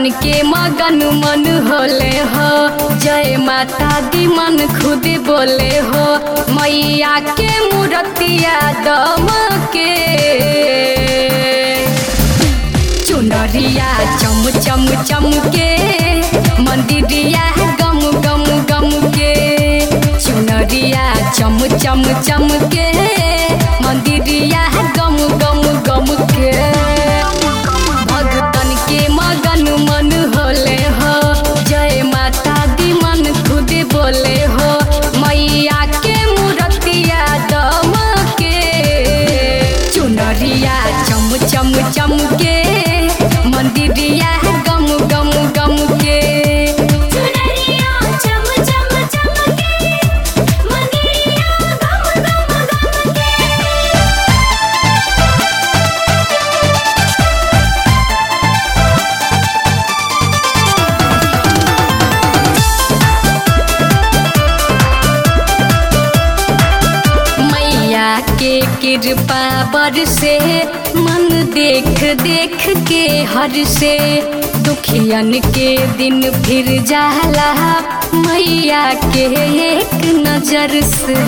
भगतन के मगन मन होले हो जय माता दी मन खुद बोले हो मैया के मूर्तिया दम के चुनरिया चम चम चम के मंदिरिया गम गम गम के चुनरिया चम चम चम के मंदिरिया गम गम गम के भगतन के मगन मन होले हो जय माता दी मन खुद बोले हो मैया के मूर्तिया दम के चुनरिया चम चम चम के मंदिरिया गम गम गम के चुनरिया चम चम चमके मंदिरिया गम गम गमके मैया के कृपा बर से मन देख देख के हर से दुखियन के दिन फिर जाला मैया के एक नजर से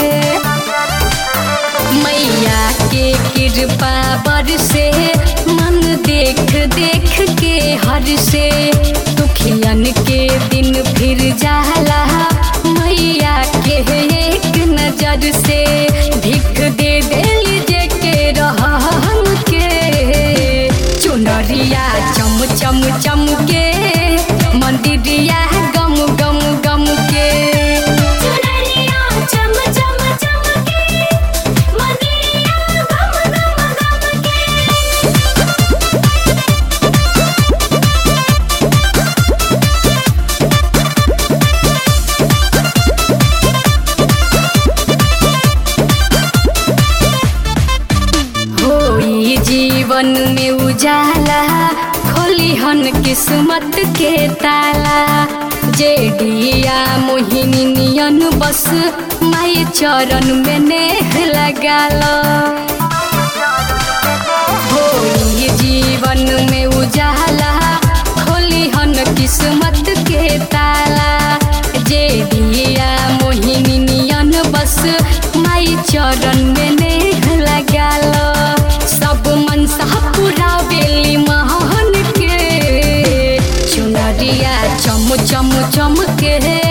मैया के कृपा बर से मन देख देख के हर से दुखियन के दिन फिर जाला मैया के एक नजर से भिख दे देली जे के रहन के चुनरिया चम चम चम के मंदिरिया गम गम गम के चुनरिया चम चम चमके मंदिरिया गम गम गमके होई जीवन में उजाला खोली हन किस्मत के ताला जेडिया मोहिनी नियन बस माई चरण में नेह लगाला होई जीवन में उजाला खोली हन किस्मत के ताला जेडिया मोहिनी नियन बस माई चरण में नेह लगाला सब मनसा पूरा बेली महन के चुनरिया चम चम चम के